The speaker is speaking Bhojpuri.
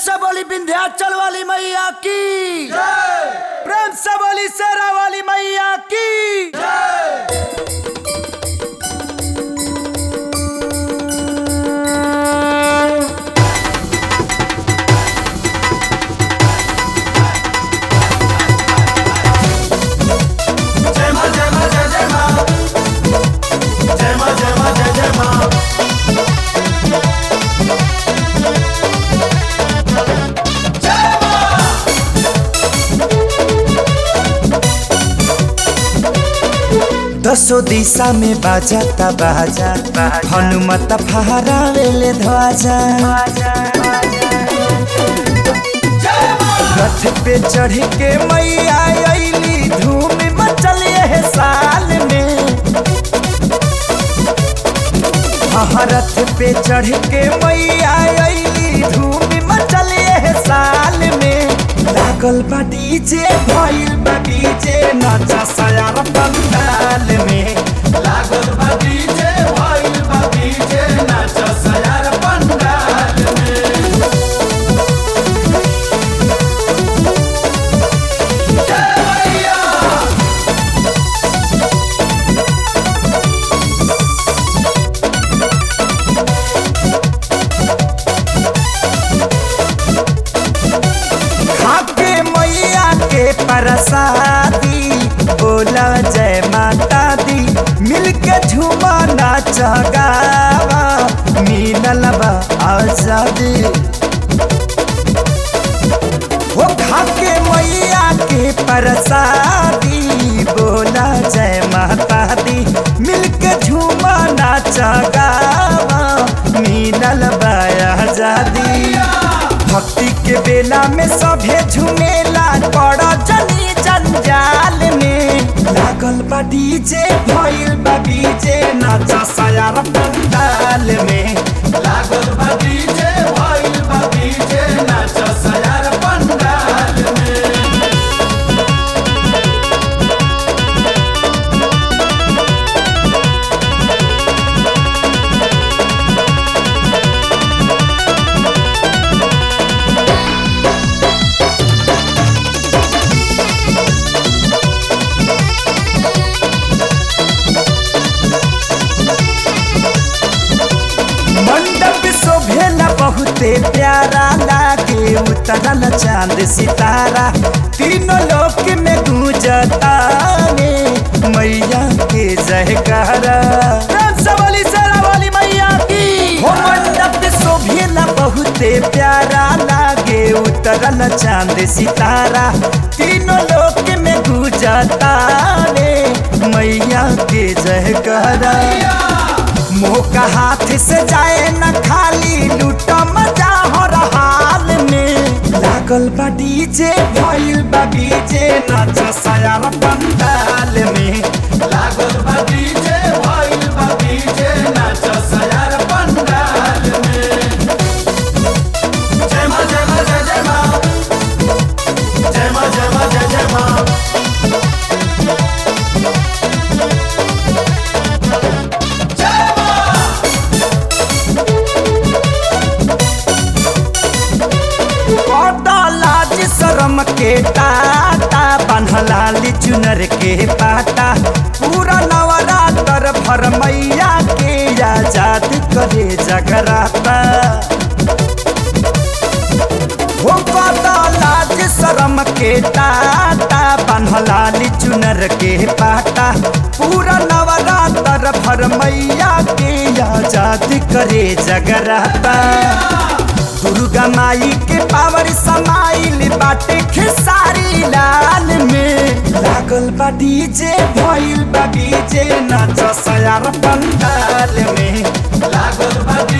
से बोली विंध्याचल वाली मैया की प्रेम से बोली शेरा वाली मैया की जय मां जय मां जय जय मां जय मां जय मां जय जय मां दसो दिशा में बाजाता बाजा हनुमत फहरावेले ध्वजा रथ पे चढ़ के मैया अइली धूम मचल है साल में हाँ, रथ पे चढ़ के मैया अइली धूम मचल है साल में लागल बा डीजे भइल बा डीजे नचा सयार पंडाल में लागल बा डीजे भइल बा डीजे नाच सयार पंडाल में जय मैया खाके मैया के प्रसादी बोला जय माता दी मिलके झूमा नाच गावा मिलल बा आजादी हो खाके मैया के प्रसादी बोला जय माता दी मिलके झूमा नाच गावा मिलल बा आजादी भक्ति के बेला में सभे झुमेला पड़ जनी जंजाल में लागल बा डीजे भइल बा डीजे नाचा सयार पंडाल में लागल बा डीजे भइल बा डीजे नाच सयार पंडाल में मंडप शोभेला बहुते प्यारा लागे उतरल चांद सितारा तीनों लोक में गूंजता ने मैया के जयकारा प्रेम से बोली शेरा वाली मैया की हो मंडप शोभेला बहुते प्यारा लागे उतरल चांद सितारा तीनों लोक में गूंजता ने मैया के जयकारा मोह का हाथ से जाए न खाली लूटा मजा हो हाल में लागल बा डीजे भइल बा डीजे नाच सयार पंडाल में लागल बा डीजे भइल बा डीजे नाच सयार पंडाल में जय मां जय मां जय जय मां जय मां जय मां जय जय मां जय मां बड़ा लाज शरम के टाटा बन्हलाली चुनर के पाटा पूरा नवरात्र भर मैया के आजाद करे जगराता हो बड़ा लाज शरम के टाटा बन्हलाली चुनर के पाटा पूरा नवरात्र भर मैया के आजाद करे जगराता दुर्गा माई के पावर समाइल बाटे खेसारी लाल में लागल बा डीजे भइल बा डीजे नाच सयार पंडाल में लागल बा